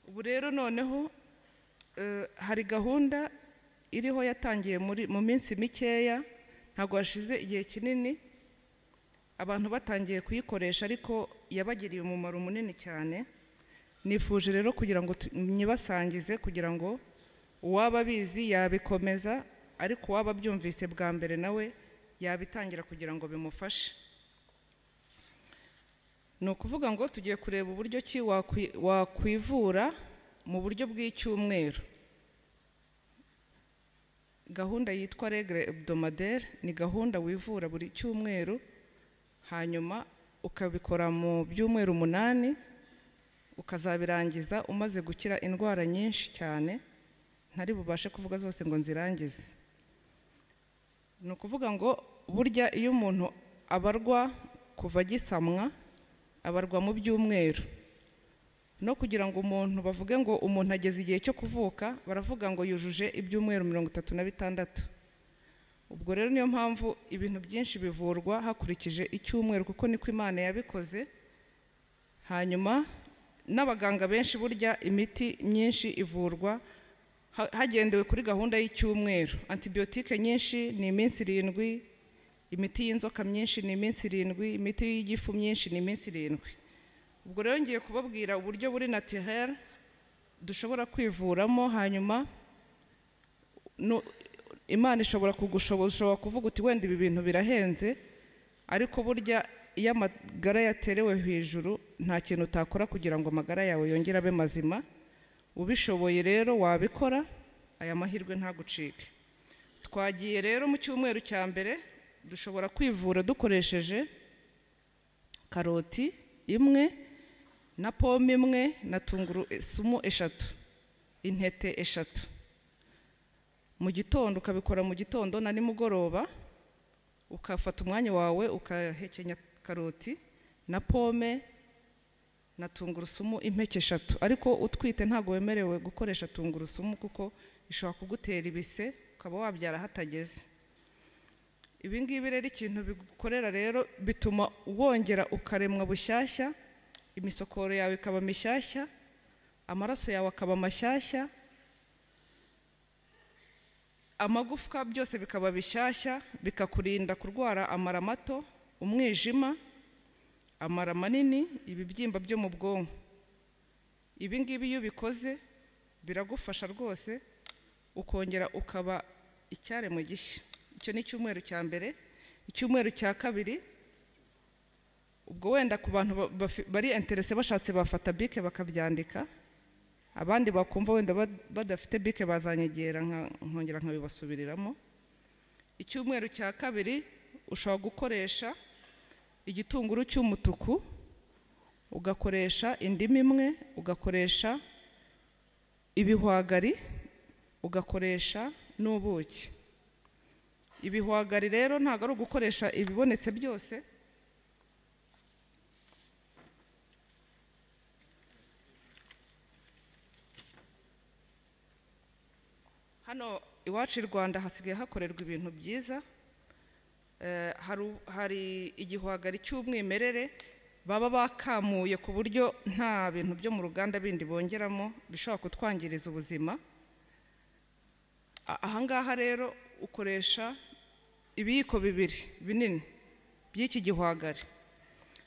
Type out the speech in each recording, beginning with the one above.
ubu rero noneho eh, hari gahunda iriho yatangiye muri- mu minsi mikeya ntabwo hashize igihe kinini abantu batangiye kuyikoresha ariko yabagiriye umumaro munini cyane nifuje rero kugira ngo tu- nyibasangize kugira ngo uwaba abizi yabikomeza ariko uwaba abyumvise bwa mbere nawe yabitangira kugira ngo bimufashe ni ukuvuga ngo tugiye kureba uburyo ki wakwi- wakwivura mu buryo bw'icyumweru gahunda yitwa regre hebdomadaire ni gahunda wivura buri cyumweru hanyuma ukabikora mu byumweru umunani ukazabirangiza umaze gukira indwara nyinshi cyane ntari bubashe kuvuga zose ngo nzirangize ni ukuvuga ngo burya iyo umuntu abarwa kuva agisamwa abarwa mu byumweru no kugira ngo umuntu bavuge ngo umuntu ageze igihe cyo kuvuka baravuga ngo yujuje ibyumweru mirongo itatu na bitandatu ubwo rero niyo mpamvu ibintu byinshi bivurwa hakurikije icyumweru kuko niko imana yabikoze hanyuma n'abaganga benshi burya imiti myinshi ivurwa ha- hagendewe kuri gahunda y'icyumweru antibiyotike nyinshi ni iminsi irindwi imiti y'inzoka myinshi ni iminsi irindwi imiti y'igifu myinshi ni iminsi irindwi ubwo rero ngiye kubabwira uburyo buri naturel dushobora kwivuramo hanyuma nu- imana ishobora kugushoboza ushobora kuvuga uti wenda ibi bintu birahenze ariko burya iyo amagara yaterewe hejuru nta kintu utakora kugira ngo amagara yawe yongere abe mazima ubishoboye rero wabikora aya mahirwe ntagucike twagiye rero mu cyumweru cya mbere dushobora kwivura dukoresheje karoti imwe na pome imwe na tungurusumu eshatu intete eshatu mu gitondo ukabikora mu gitondo na nimugoroba ukafata umwanya wawe ukahekenya karoti na pome na tungurusumu impeke eshatu ariko utwite ntabwo wemerewe gukoresha tungurusumu kuko ishobora kugutera ibise ukaba wabyara hatageze ibi ngibi rero ikintu bigukorera rero bituma wongera ukaremwa bushyashya imisokoro yawe ikaba mishyashya amaraso yawe akaba mashyashya amagufwa byose bikaba bishyashya bikakurinda kurwara amara mato umwijima amara manini ibibyimba byo mu bwonko ibi ngibi iyo ubikoze biragufasha rwose ukongera ukaba icyaremwe gishya icyo ni icyumweru cya mbere icyumweru cya kabiri ubwo wenda ku bantu ba- bafi- bari interese bashatse bafata bike bakabyandika abandi bakumva wenda ba- badafite bike bazanyegera nka- nkongera nkabibasubiriramo icyumweru cya kabiri ushobora gukoresha igitunguru cy'umutuku ugakoresha indimu imwe ugakoresha ibihwagari ugakoresha n'ubuki ibihwagari rero ntabwo ari ugukoresha ibibonetse byose hano iwacu i rwanda hasigaye hakorerwa ibintu byiza Eh, hari u- hari igihwagari cy'umwimerere baba bakamuye ku buryo nta bintu byo mu ruganda bindi bongeramo bishobora kutwangiriza ubuzima A- ahangaha rero ukoresha ibiyiko bibiri binini by'iki gihwagari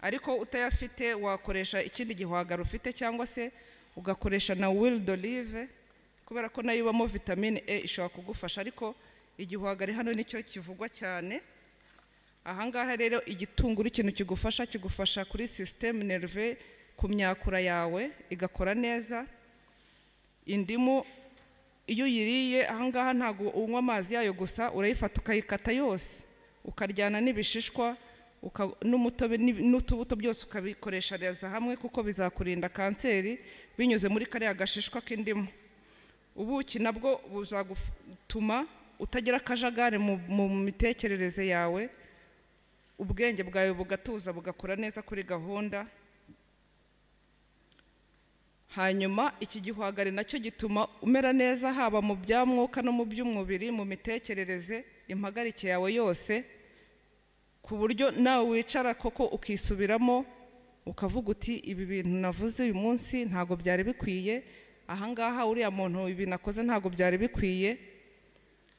ariko utayafite wakoresha ikindi gihwagari ufite cyangwa se ugakoresha na wili d'olive kubera ko nayo ibamo vitamine e ishobora kugufasha ariko igihwagari hano nicyo kivugwa cyane ahangaha rero igitunguru ikintu kigufasha kigufasha kuri sisiteme nerve ku myakura yawe igakora neza indimu iyo uyiriye ahangaha ntabwo unywa amazi yayo gusa urayifata ukayikata yose ukaryana n'ibishishwa uka- n'umutobe n'ib- n'utubuto byose ukabikoreshereza hamwe kuko bizakurinda kanseri binyuze muri kariya gashishwa k'indimu ubuki nabwo buzagutuma utagira akajagari mu- mu mitekerereze yawe ubwenge bwawe bugatuza bugakora neza kuri gahunda hanyuma iki gihwagari nacyo gituma umera neza haba mu bya mwuka no mu by'umubiri mu mitekerereze impagarike yawe yose ku buryo nawe wicara koko ukisubiramo ukavuga uti ibi bintu navuze uyu munsi ntabwo byari bikwiye ahangaha uriya muntu ibintu akoze ntabwo byari bikwiye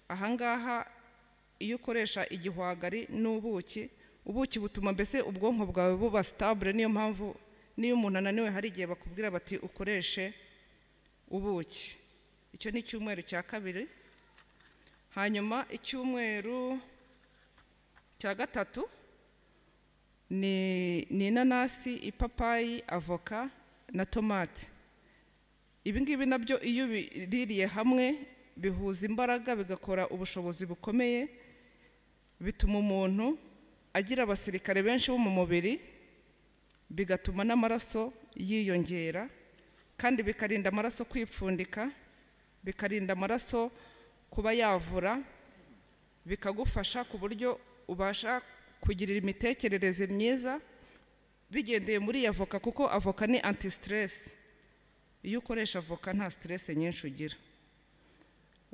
ahangaha iyo ukoresha igihwagari n'ubuki ubuki butuma mbese ubwonko bwawe buba sitabure niyo mpamvu n'iyo umuntu ananiwe hari igihe bakubwira bati ukoreshe ubuki icyo ni icyumweru cya kabiri hanyuma icyumweru cya gatatu ni ni inanasi ipapayi avoka na tomate ibi ngibi nabyo iyo ubiririye hamwe bihuza imbaraga bigakora ubushobozi bukomeye bituma umuntu agira abasirikare benshi bo mu mubiri bigatuma n'amaraso yiyongera kandi bikarinda amaraso kwipfundika bikarinda amaraso kuba yavura bikagufasha ku buryo ubasha kugirira imitekerereze myiza bigendeye muri iyi avoka kuko avoka ni anti siteresi iyo ukoresha avoka nta siteresi nyinshi ugira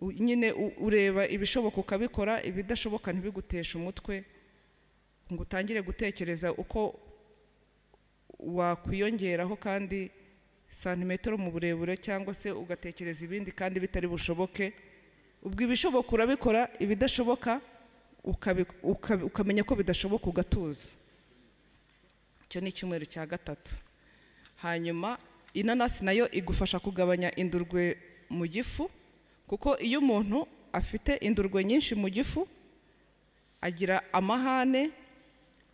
U- nyine u- ureba ibishoboka ukabikora ibidashoboka ntibiguteshe umutwe ngo utangire gutekereza uko wakwiyongeraho kandi santimetero mu burebure cyangwa se ugatekereza ibindi kandi bitari bushoboke ubwo ibishoboka urabikora ibidashoboka ukabi- ukabi- ukamenya ko bidashoboka ugatuza icyo ni icyumweru cya gatatu hanyuma inanasi nayo igufasha kugabanya indurwe mu gifu kuko iyo umuntu afite indurwe nyinshi mu gifu agira amahane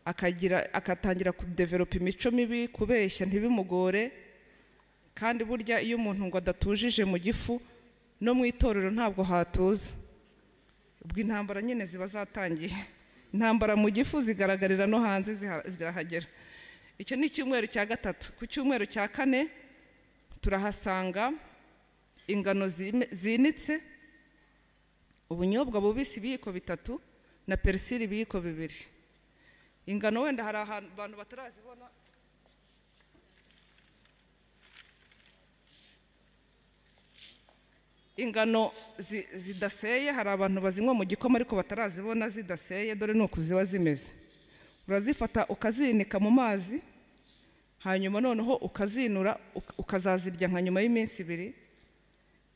akagira agatangira kudeveropa imico mibi kubeshya ntibimugore kandi burya iyo umuntu ngo adatujije mu gifu no mu itorero ntabwo hatuza ubwo intambara nyine ziba zatangiye intambara mu gifu zigaragarira no hanze ziha- zirahagera icyo ni icyumweru cya gatatu ku cyumweru cya kane turahasanga ingano zime- zinitse ubunyobwa bubisi ibiyiko bitatu na perisili ibiyiko bibiri ingano wenda hari ahantu abantu batarazibona ingano zi- zidaseye hari abantu bazinywa mu gikoma ariko batarazibona zidaseye dore ni uku ziba zimeze urazifata ukazinika mu mazi hanyuma noneho ukazinura uk- ukazazirya nka nyuma y'iminsi ibiri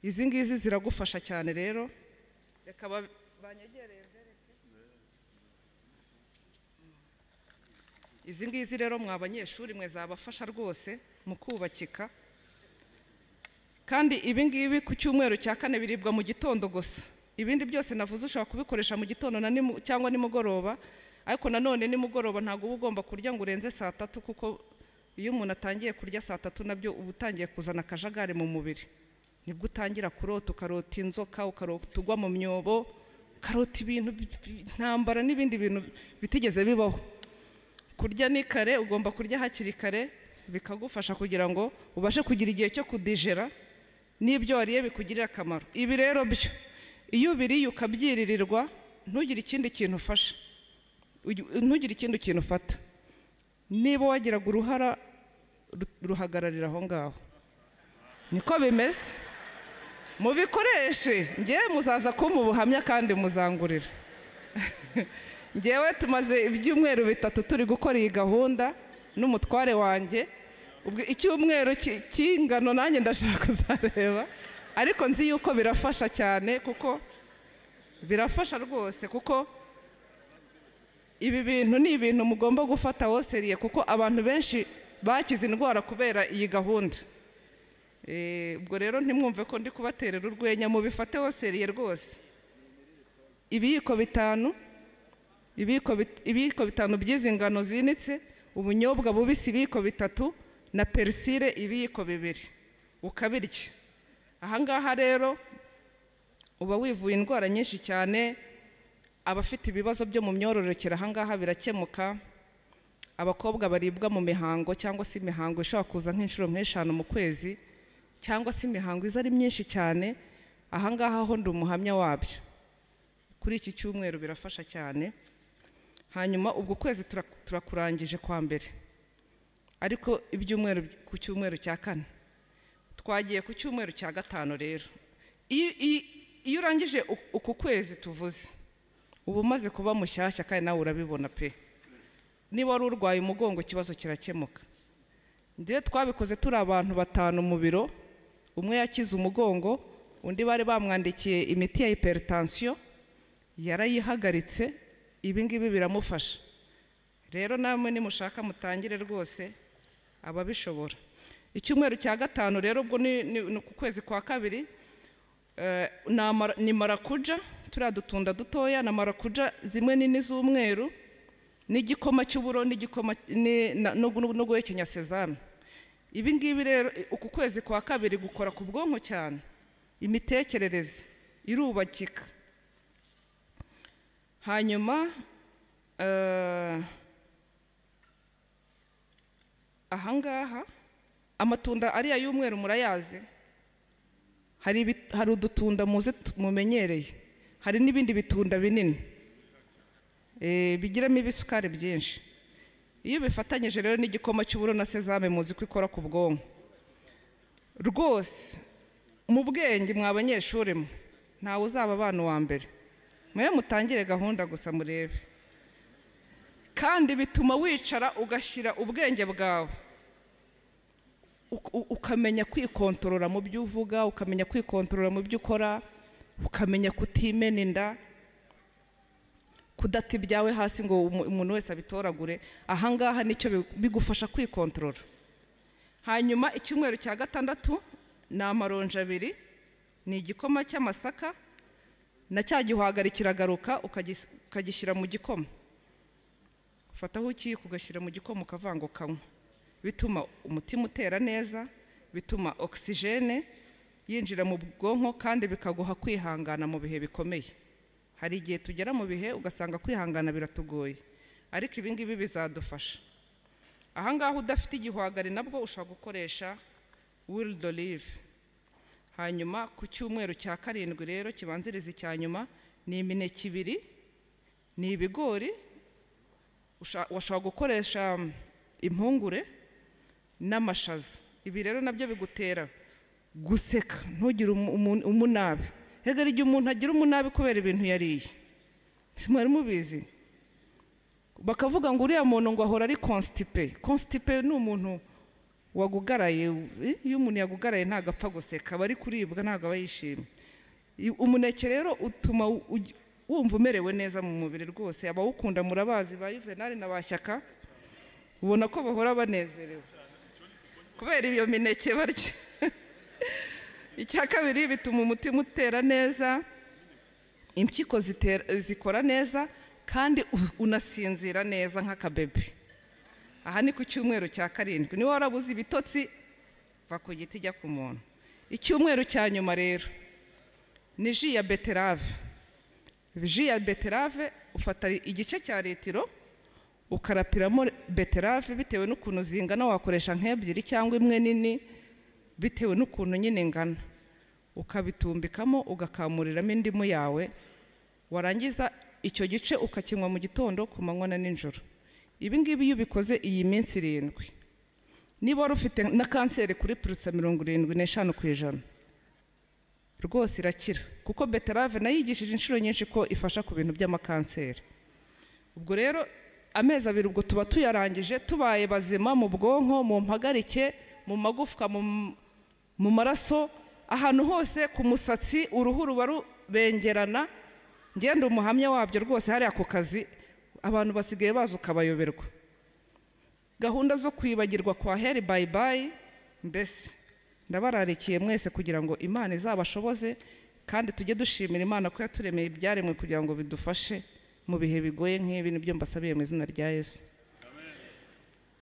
izi ngizi ziragufasha cyane rero reka ba- banyegereye mbereke. izi ngizi rero mwa banyeshuri mwe zabafasha rwose mu kubakika kandi ibi ngibi ku cyumweru cya kane biribwa mu gitondo gusa ibindi byose navuze ushobora kubikoresha mu gitondo na nimu- cyangwa nimugoroba ariko nanone nimugoroba ntabwo uba ugomba kurya ngo urenze saa tatu kuko iyo umuntu atangiye kurya saa tatu nabyo uba utangiye kuzana akajagari mu mubiri nibwo utangira kurota ukarota inzoka ukarota ugwa mu myobo ukarota ibintu bi- bi- intambara n'ibindi bintu bitigeze bibaho kurya ni kare ugomba kurya hakiri kare bikagufasha kugira ngo ubashe kugira igihe cyo kudijera n'ibyo wariye bikugirira akamaro ibi rero byo iyo ubiriye ukabyiririrwa ntugire ikindi kintu ufasha Ugi- ntugire ikindi kintu ufata niba wagiraga uruhara ru- ruhagararira aho ngaho niko bimeze mubikoreshe ngewe muzaza kumpa ubuhamya kandi muzangurira ngewe tumaze ibyumweru bitatu turi gukora iyi gahunda n'umutware wanjye ubwo icyumweru ki- cy'ingano nanjye ndashaka kuzareba ariko nzi yuko birafasha cyane kuko birafasha rwose kuko ibi bintu ni ibintu mugomba gufata woseriye kuko abantu benshi bakize indwara kubera iyi gahunda Eh, ubwo rero ntimwumve ko ndi kubaterera urwenya mubifate woseriye rwose ibiyiko bitanu ibiyiko bit- ibiyiko bitanu by'izi ngano zinitse ubunyobwa bubisi ibiyiko bitatu na perisire ibiyiko bibiri ukabirya ahangaha rero uba wivuye indwara nyinshi cyane abafite ibibazo byo mu myororokere ahangaha birakemuka abakobwa baribwa mu mihango cyangwa se imihango ishobora kuza nk'inshuro nk'eshanu mu kwezi cyangwa se imihango iza ari myinshi cyane ahangaha ho ndi umuhamya wabyo kuri iki cyumweru birafasha cyane hanyuma ubwo kwezi tura- turakurangije kwa mbere ariko ibyumweru by- ku cyumweru cya kane twagiye ku cyumweru cya gatanu rero Iyo- iyo iyo urangije u- uku kwezi tuvuze uba umaze kuba mushyashya kandi nawe urabibona pe niba wari urwaye umugongo ikibazo kirakemuka njyewe twabikoze turi abantu batanu mu biro umwe yakize umugongo undi bari bamwandikiye imiti ya hypertension yarayihagaritse ibi ngibi biramufasha rero namwe nimushaka mutangire rwose ababishobora icyumweru cya gatanu rero ubwo ni ni- ni ku kwezi kwa kabiri eh, ni amara- ni marakuja turiya dutunda dutoya na marakuja zimwe nini z'umweru n'igikoma cy'uburo n'igikoma ni- na- no gu- no guhekenya sezame ibi ngibi rero i- uku kwezi kwa kabiri gukora ku bwonko cyane imitekerereze irubakika hanyuma eh, ahangaha amatunda ariya y'umweru murayazi hari ibi- hari udutunda muzi tu- mumenyereye hari n'ibindi bitunda binini eh, bigiramo ibisukari byinshi iyo bifatanyije rero n'igikoma cy'uburo na sezame muzi ko ikora ku bwonko rwose mu bwenge mwa abanyeshuri mwe ntawe uzaba abana uwa mbere mwe mutangire gahunda gusa murebe kandi bituma wicara ugashyira ubwenge bwawe uk- u- ukamenya kwikontorora mu byo uvuga ukamenya kwikontorora mu byo ukora ukamenya kutimena inda kudata ibyawe hasi ngo umu- umuntu wese abitoragure ahangaha nicyo bi- bigufasha kwikontorora hanyuma icyumweru cya gatandatu ni amaronji abiri ni igikoma cy'amasaka na cya gihwagari kiragaruka ukagis- ukagishyira mu gikoma ufataho ukiyiko ugashyira mu gikoma ukavanga ukanywa bituma umutima utera neza bituma ogisijene yinjira mu bwonko kandi bikaguha kwihangana mu bihe bikomeye hari igihe tugera mu bihe ugasanga kwihangana biratugoye ariko ibi ngibi bizadufasha ahangaha udafite igihwagari nabwo ushobora gukoresha wildo live hanyuma ku cyumweru cya karindwi rero kibanziriza icya nyuma ni imineke ibiri ni ibigori usha- washobora gukoresha um, impungure n'amashaza ibi rero nabyo bigutera guseka ntugire umu- umu- umunabi rega igihe umuntu agira umunabi kubera ibintu yariye si mwari mubizi bakavuga ngo uriya muntu ngo ahora ari konstipe konstipe ni umuntu wagugaraye eh, iyo umuntu yagugaraye ntabwo apfa guseka aba ari kuribwa ntabwo aba yishimye I- umuneke rero utuma u- ugi- wumva umerewe neza mu mubiri rwose abawukunda murabazi ba yuvenali na ba shyaka ubona ko bahora banezerewe kubera iyo mineke barya icya kabiri bituma umutima utera neza impyiko zitera- zikora neza kandi u- unasinzira neza nk'akabebe aha ni ku cyumweru cya karindwi niba warabuze ibitotsi va ku giti ijya ku muntu icyumweru cya nyuma rero ni ji ya beterave ji ya beterave ufata igice cya litiro ukarapiramo beterave bitewe n'ukuntu zingana wakoresha nk'ebyiri cyangwa imwe nini bitewe n'ukuntu nyine ingana ukabitumbikamo ugakamuriramo indimu yawe warangiza icyo gice ukakinywa mu gitondo ku manywa na nijoro ibi ngibi iyo ubikoze iyi minsi irindwi niba wari ufite na kanseri kuri purusa mirongo irindwi n'eshanu ku ijana rwose irakira kuko beterave nayo yigishije inshuro nyinshi ko ifasha ku bintu by'amakanseri ubwo rero amezi abiri ubwo tuba tuyarangije tubaye bazima mu bwonko mu mpagarike mu magufwa mu, mu maraso ahantu hose ku musatsi uruhu ruba rubengerana ngenda umuhamya wabyo rwose hariya ku kazi abantu basigaye baza ukabayoberwa gahunda zo kwibagirwa kwa heri bayi bayi mbese ndabararikiye mwese kugira ngo imana izabashoboze kandi tujye dushimira imana ko yaturemeye ibyaremwe kugira ngo bidufashe mu bihe bigoye nk'ibi nibyo mbasabiye mu izina rya yesu